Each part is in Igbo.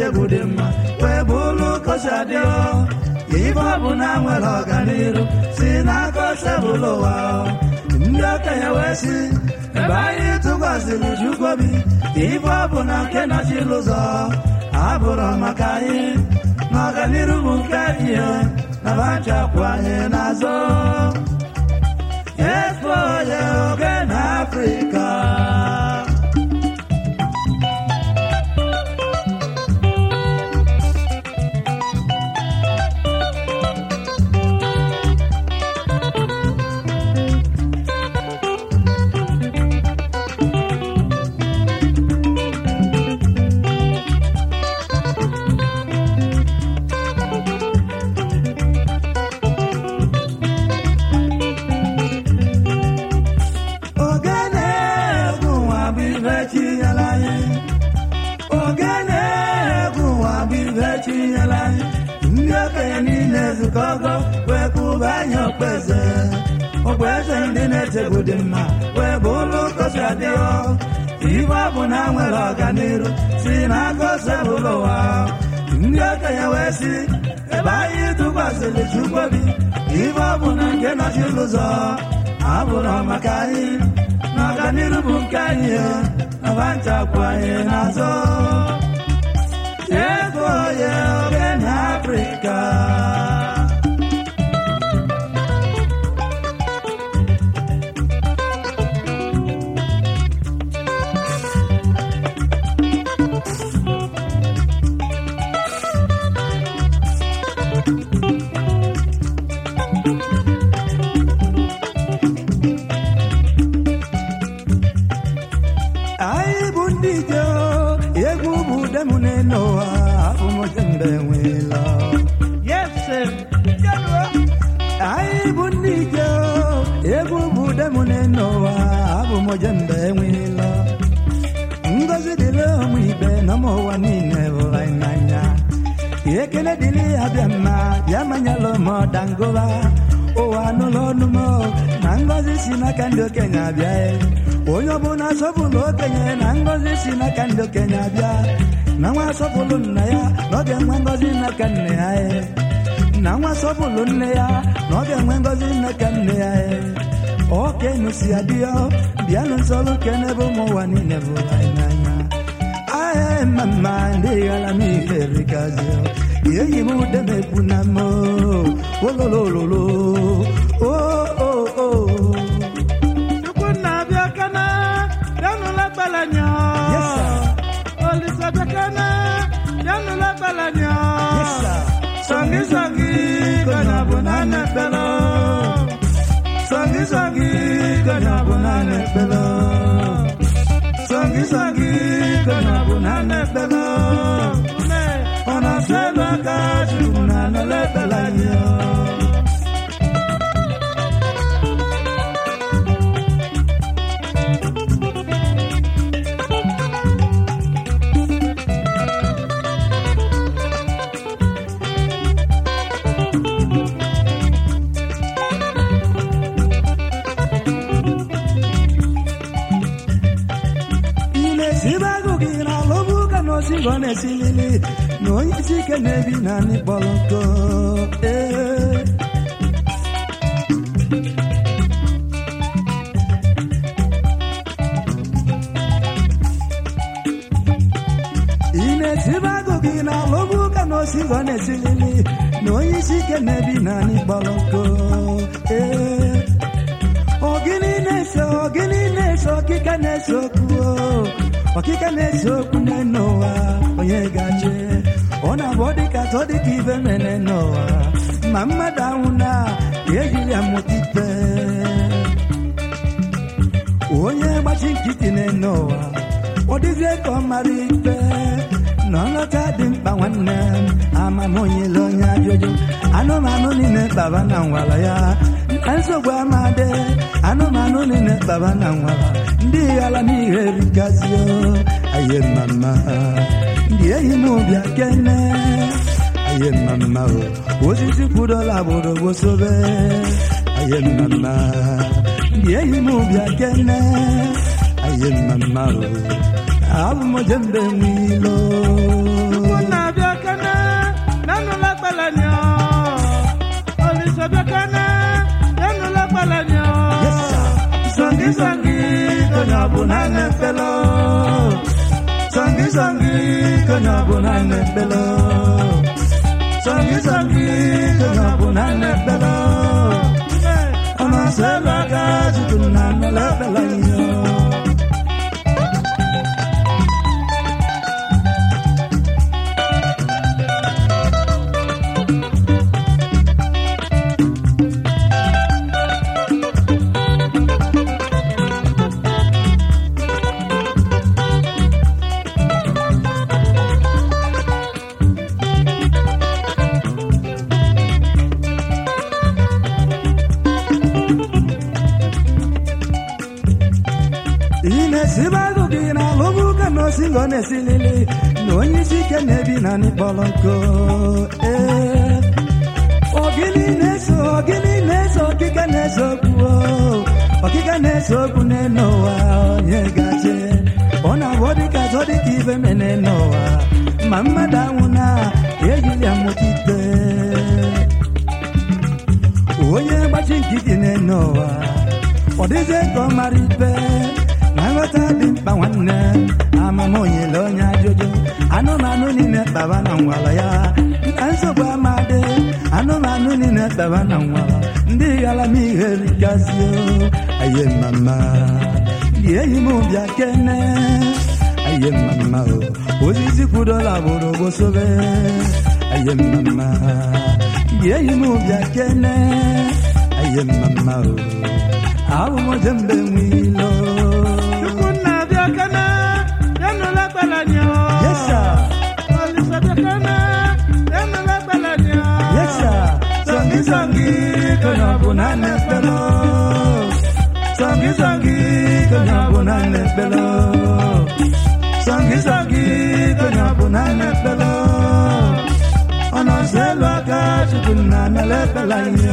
egwu dị mma wee bụrụ kosi adịọ ife ọbụla nwere ọganiru si n'aka osebụlụ ụwa ndị okenye wee si ebe anyị tụkwasịrị chukwuobi ife ọbụla nke nọchiri ụzọ abụrụ maka anyị n'ọganiru bụ nke ihe na bachapụ anyị n'azụ Expo ya oge na Afrịka ogene egwu nwa bụ ife chinyere anyị ogene egwu nwa bụ ife chinyere anyị ndị okenye niile zukọgo wee kwụba anyị okpeze okpeze ndị na-echegbu dị mma wee bụ ụlọ kosi adịghọ ife ọbụla nwere ọganiru si n'aka osebụlụ ụwa ndị okenye wee si ebe anyị tụkwasịrị chukwobi ife ọbụla nke nọchiri ụzọ abụrụ maka anyị n'ọganiru bụ nke anyị na banchapụ anyị n'azụ ego ya oge na afrịka anyị bụ ndị ije egwu bụ demune n'ụwa abụmojembe nwela Yes, sir. anyị bụ ndị ije egwu bụ demune n'ụwa abụmojembe nwela ngozi dịrị ụmụ ibe na ụmụ ụwa niile hụrụ anyị n'anya ekele dịrị ya bịa mma bịa manyela m ọdangụba ụwa n'ụlọ ọnụmọ na ngozi si n'aka ndị okenye abịa onye ọbụla sọpụrụ okenye na ngozi si n'aka ndị okenye abịa na nwa sọpụrụ nna ya na ọ ga-enwe ngozi n'aka nne ya e. na nwa sọpụrụ nne ya na ọ ga-enwe ngozi n'aka nne ya e. okenu si adịọ bịanụ nsọrụ kene bụ ụmụ ụwa niile bụrụ anyị n'anya ahịa mama ndị ghara m ife rikazio eyi m ude m ekwu na mo ololololo o o o Chukwu na-abịa kana, bịanụla gbalanya. Yes, sir. Olisa bịa kana, bịanụla gbalanya. Yes, sir. Sọngi sọngi, kọnya bụ na na-ekpelo. Sọngi sọngi, kọnya bụ na na-ekpelo. Sọngi sọngi, kọnya bụ na na-ekpelo. Ume, ọ na-asọ elu aka, Chukwu na-anọla ekpelo anyị. imesibago gị na alụbụ ka na osigọ na-esilili na onye isi ike na-ebi na anị kpọrọ nkọ ee ị na-esibago gị na alụbụ ka na osigọ na-esilili na onye isi ike na-ebi na anị kpọrọ nkọ ee ogini na-ese ogini na-ese ọkịka na-ese okwu o. ọkịka na-ese okwu n'enu ụwa onye gaje ọ na-abụ ọ dịka tọ dịka ibe mere n'ụwa ma mmadụ anwụ na ejiri ya mụta ikpe onye gbachi nkịtị n'enu ụwa ọ dịzie ka ọ mara ikpe na ọlọta dị mkpa nwanne m amamonyele onye ajụjụ anụmanụ niile kpaba na nwara ya na nsogbu amadị anụmanụ niile kpaba na nwara ndị ghara n'ihe rigazio aye mama ndị enyi m bịa kene aye mama o osisi kwudola agbụrụ gbosobe aye mama ndị enyi m bịa kene aye mama o abụ m jembe nwilo Chukwu na Songi songi konye ọbụla na-ekpelo Songi songi konye ọbụla na-ekpelo Songi songi konye ọbụla na-ekpelo Ọnụ nsọ elu aka Chukwu na mmele ekpelo ihe ị na-esibe agụ gị na alụmụ ka na osingo na-esilili na onye isi ike na-ebi na n'ịkpọrọ nko ee ogini na-eso ogini na-eso ọkịka na-eso okwu o. ọkịka na-eso okwu n'elu ụwa onye gaje ọ na-abụ dịka zọ dịka ibe mene n'ụwa ma mmadụ anwụ na ejili amụkite onye gbachi nkịtị n'elu ụwa ọ dịzie ka ọ mara ibe na nghọta dị mkpa nwanne amamonyele onye ajụjụ anụmanụ niile kpaba na ngwala ya na nsogbu amadị anụmanụ niile kpaba na ngwala ndị ghara m ihe rigazie aye mama lieyi m bịa kene aye mama o osisi kwudola bụrụ gbosobe aye mama lieyi m bịa kene aye mama o abụ m jembe nwilo Chukwunna bịa kene, enụla gbalanya. Yes, sir. Olisa bịa kene, enụla gbalanya. Yes, sir. Songi songi konye ọbụla na-ekpelo Songi songi konye ọbụla na-ekpelo Songi songi konye ọbụla na-ekpelo Ọnụ nsọ elu aka Chukwu na mele ekpela ihe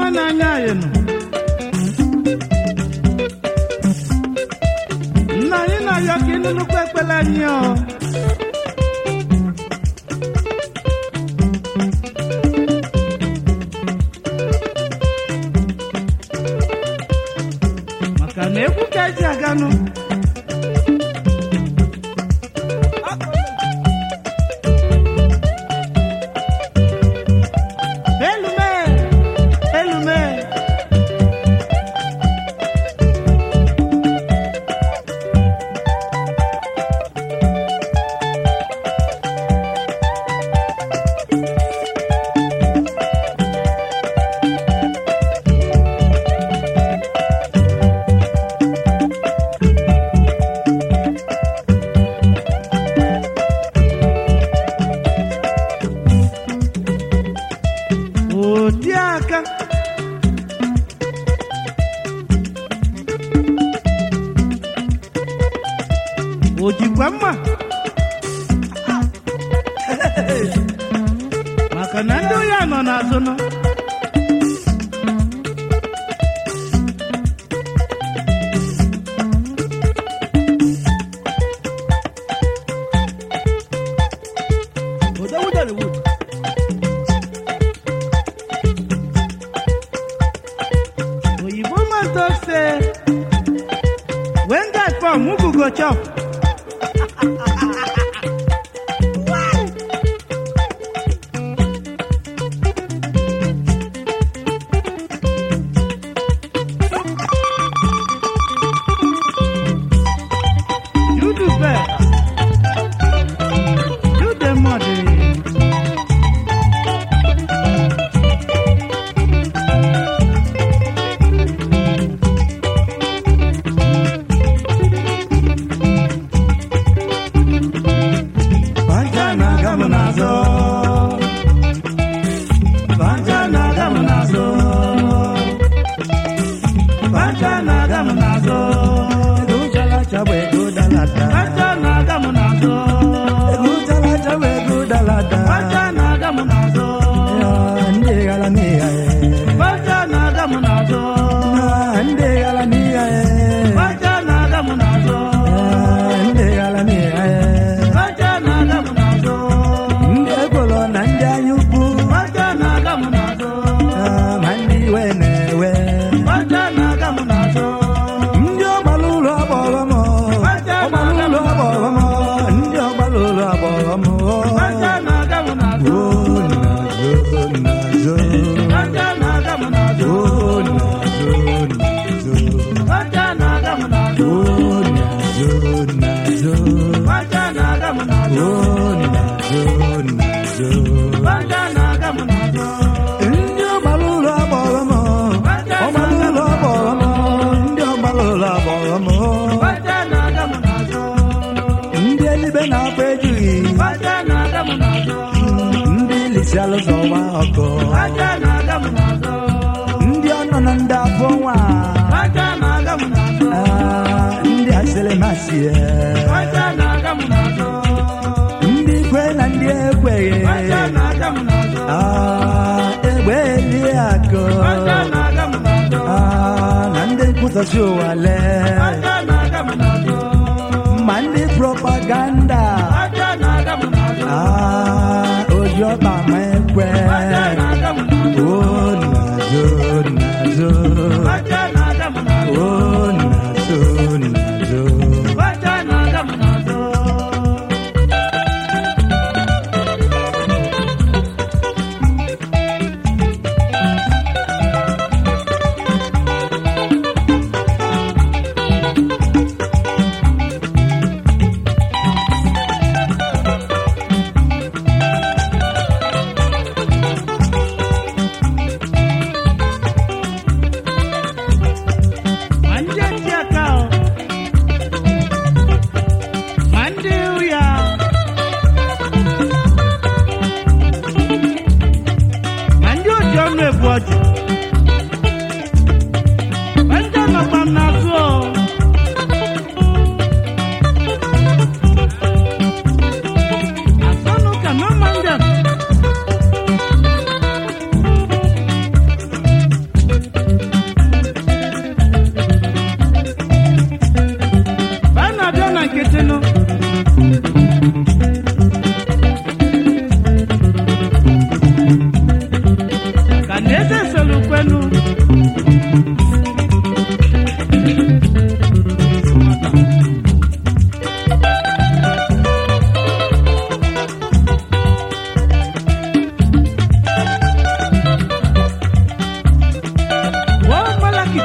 ọma n'anya anyị nọ nna anyị na-ayọ ka ịnụnụkwa ekpere anyị ọ maka na egwu ka eji aganụ elume elume oti aka o jikwa mma maka na ndị ohi a nọ n'azụ nọ Odawudere wood. oyibo man talk say when guy come mugu go chop you do best you dey muddy. Banja na-aga m n'azụ. Banja na-aga m n'azụ. Banja na-aga m n'azụ. Ego chalacha bụ ego dalata. Aja na-aga m n'azụ. Ego chalacha bụ ego dalata. Aja na-aga m n'azụ. Ya, ndị gara n'iya ye. Aja na-aga m n'azụ. Ya, ndị gara n'iya ye. Aja na-aga m n'azụ. Ya, ndị gara n'iya ye. Aja na-aga m n'azụ. Ndị ekworo na ndị anya ukwu. Aja na-aga m n'azụ. Ya, ma ndị iwe na-ewe. Aja na-aga m n'azụ. ndị ọgbara ụlọ agbọghọ m ọgbara ụlọ agbọghọ m ndị ọgbara ụlọ agbọghọ m Aja na-aga m n'azụ. o nazo nazo Aja na-aga m n'azụ. o nazo nazo Aja na-aga m n'azụ. o nazo nazo Aja na-aga m n'azụ. o nazo nazo Aja na-aga m n'azụ. ndị ọgbara ụlọ agbọghọ m ọgbara ụlọ agbọghọ m ndị ọgbara ụlọ agbọghọ m Aja na-aga m n'azụ. ndị elibe na-akwa ejughị Aja na-aga m n'azụ. ndị lisi alụzọwa ọkụ Aja na-aga m n'azụ. ndị ọnọ na ndị afọ nwa Aja na-aga m n'azụ. Ah, ndị asịrị masị Aja na-aga m n'azụ. ndị kwe na ndị ekweghị Aja na-aga m n'azụ. Ah, egbe eli akụ Aja na-aga m n'azụ. Ah, na ndị nkwụsọchi ụwa lee Aja na-aga m n'azụ. ma ndị propaganda Aja na-aga m n'azụ. Ah, oji ọkpa ma ekwe Aja na-aga m n'azụ. o nazo nazo Aja na-aga m n'azụ. o nazo nazo Aja na-aga m n'azụ. Ma ndị eti aka o. Ma ndị ụya. Ma ndị oji ọnụ ebu ọjị. Ma ndị nọkwa m n'azụ o. Asọnụ ka no man dem. eze solukwenu Wọ́n mọ́lákì.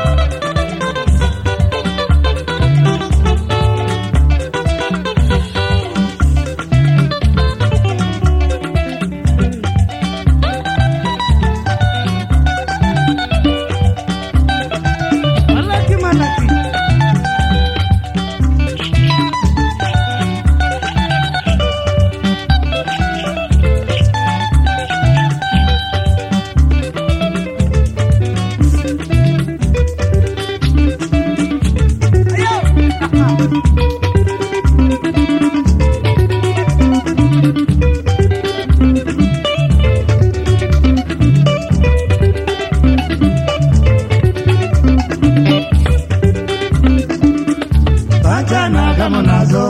Mọ́lákì mọ́lákì. Bacha na-aga m n'azụ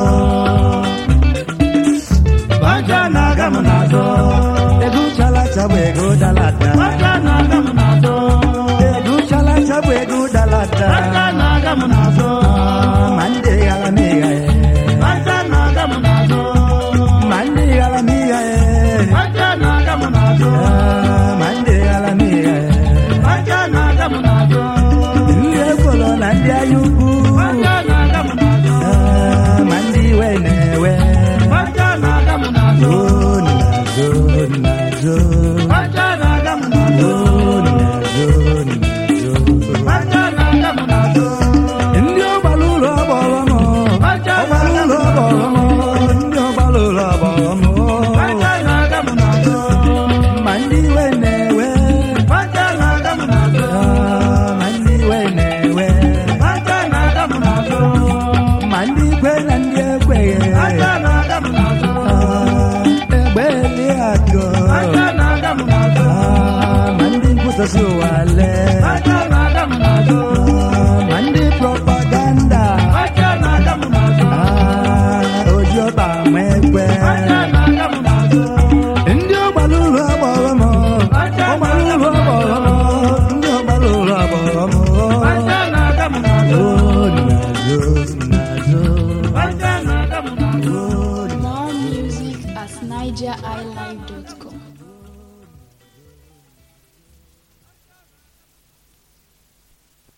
Bacha na-aga m n'azụ Ego chalacha bụ ego dalata Bacha na-aga m n'azụ. Ego chalacha bụ ego dalata Bacha na-aga m n'azụ. Ma ndị ghala m ịgha ya Bacha na-aga m n'azụ. Ma ndị ghala m ịgha ya Bacha na-aga m n'azụ. Ma ndị ghala m ịgha ya Bacha na-aga m n'azụ. Ndị ekwolo na ndị anya ukwu Bacha na-aga m n'azụ. Ma ndị iwe na-ewe Bacha na-aga m n'azụ. O n'azụ n'azụ Bacha na-aga m n'azụ. O n'azụ n'azụ Bacha na-aga m n'azụ. ndị ọgbara ụlọ ọgbọrọ m Bacha ọgbara ụlọ ọgbọrọ m ndị ọgbara ụlọ ọgbọrọ m Bacha na-aga m n'azụ. ma ndị iwe na-ewe Bacha na-aga m n'azụ. ah, ma ndị iwe na-ewe Bacha na-aga m n'azụ. ma ndị ikwe na ndị ekweghị Bacha na-aga m n'azụ. Ah, egbe eli akụ Bacha na-aga m n'azụ. Ah, ma ndị nkwụsasị ụwa lee Bacha na-aga m n'azụ. Ah, ma ndị propaganda Bacha na-aga m n'azụ. Ah, oji ọba ma ekwe Bacha na-aga m n'azụ. ndị ọgbara ụlọ agbọrọ m ọgbara ụlọ agbọrọ m ndị ọgbara ụlọ agbọrọ m Bacha na-aga m n'azụ. o n'azụ n'azụ Bacha na-aga m n'azụ. o More music at nigeriilive.com.